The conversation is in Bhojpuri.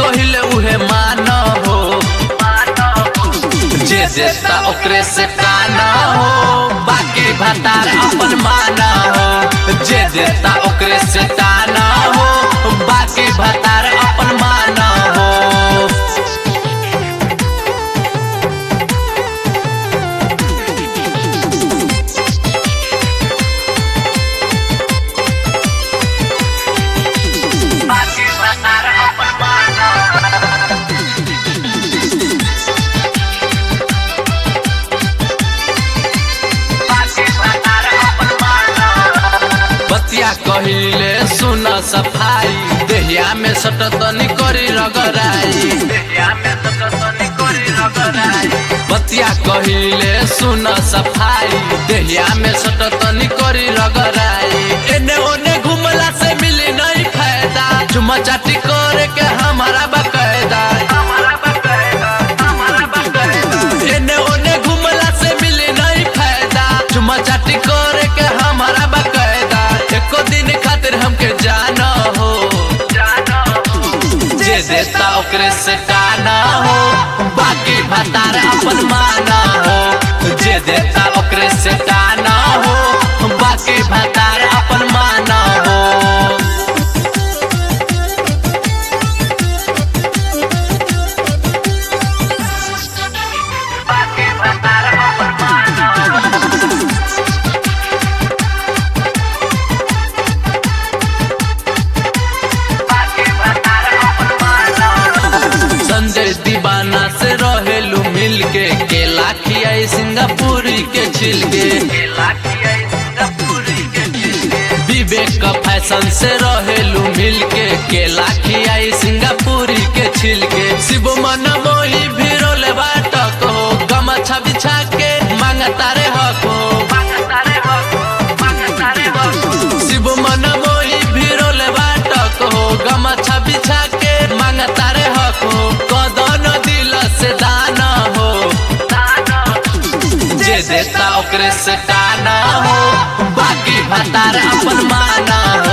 कहिले उहे मान हो जे देता ओकरे से काना हो बाकी भतार अपन माना हो जे देता ओकरे से काना हो बाकी भतार अपन माना हो बाकी भतार अपन माना बतिया कहिले सुन सफाई देहिया में सटतनी करी रगराई बतिया कहिले सुन सफाई देहिया में सटतनी करी रगराई एने ओने घुमला से मिली नहीं फायदा चुमा चाटी करे के हमारा बकायदा एने ओने घुमला से मिली नहीं फायदा चुमा चाटी करे के हमारा बकायदा एको दिन खातिर हमके जाना हो जे देता ओकरे से काना हो बाकी भतार अपन माना हो जे देता ओकरे से काना हो बाकी भतार अपन माना हो संजय दीवाना से रहेलू मिल के केला खियाई सिंगापुरी के छिलके विवेक का फैशन से रहेलू मिल के केला खियाई सिंगापुरी के छिलके शिव मन मोही भिरोले बाटक हो गमछा बिछा के मांगता रे हक हो शिव मन मोही भिरोले बाटक हो गमछा बिछा के मांगता रे हक हो कदन दिल से दाना हो जे देता ओकरे से काना हो बाकी भतार अपन माना हो